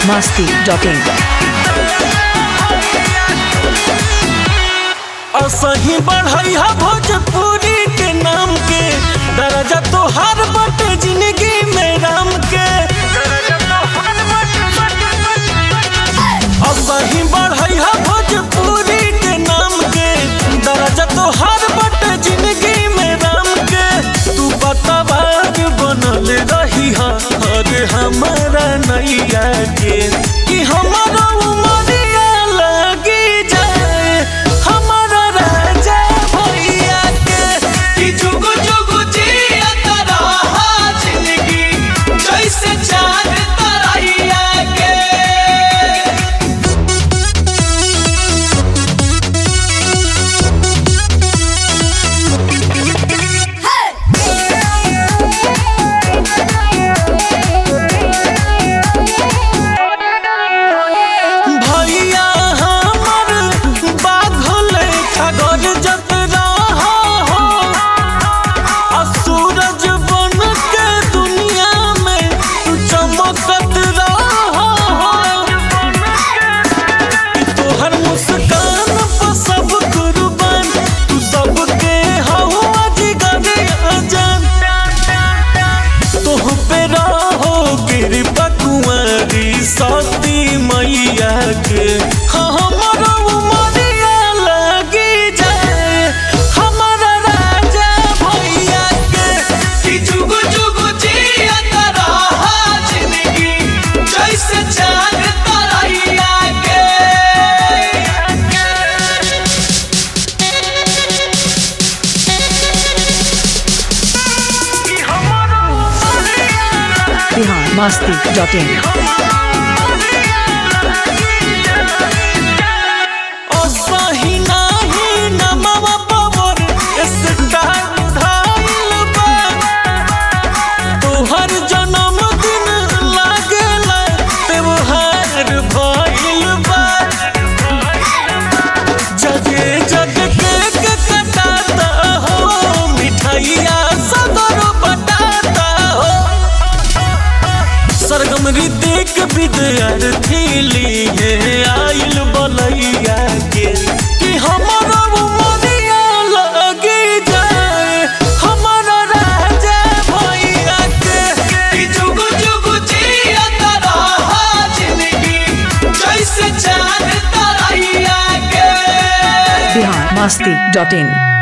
masti.in. असही बढ़ई हा भोजपुरी के नाम के दर्जा तोहार बटे जिंदगी में राम के असही बढ़ई हा भोजपुरी के नाम के दर्जा तोहार बटे जिंदगी में राम के तू बताबाज बनल रही हा अरे हमारा नैया के कि हमारा उमरिया लगी जाए हमारा राजा भैया के कि जुग जुग जियत रहा जिंदगी जैसे चांद तरैया के भैया हमर बाघल खगर जत रहा हो आ सूरज बन के दुनिया में तू चमकत रहा हो तोहर मुस्कान पर सब कुर्बान तू सबके हवा जिगर अजान तोह पे रहो कृपा कुंवरी सती मैया के हाँ हमारा उमरिया लगी जाए हमारा राजा भैया के कि जुग जुग जियत रहा जिंदगी जैसे चांद तरैया के Bihar masti.in. असही नाही नमवा पवर स्टार धाइल बा तोहर जन्मदिन लागेला त्योहार भइल बा जगे जग केक कटाता हो मिठाइया सदर बटाता हो सरगम ऋतिक विद्यार्थी लिए आइल बलैया के कि हमारा उमरिया लगे जाए हमारा राजा भैया के कि जुग जुग जियत रहा जिंदगी जैसे चांद तरैया के Bihar masti.in.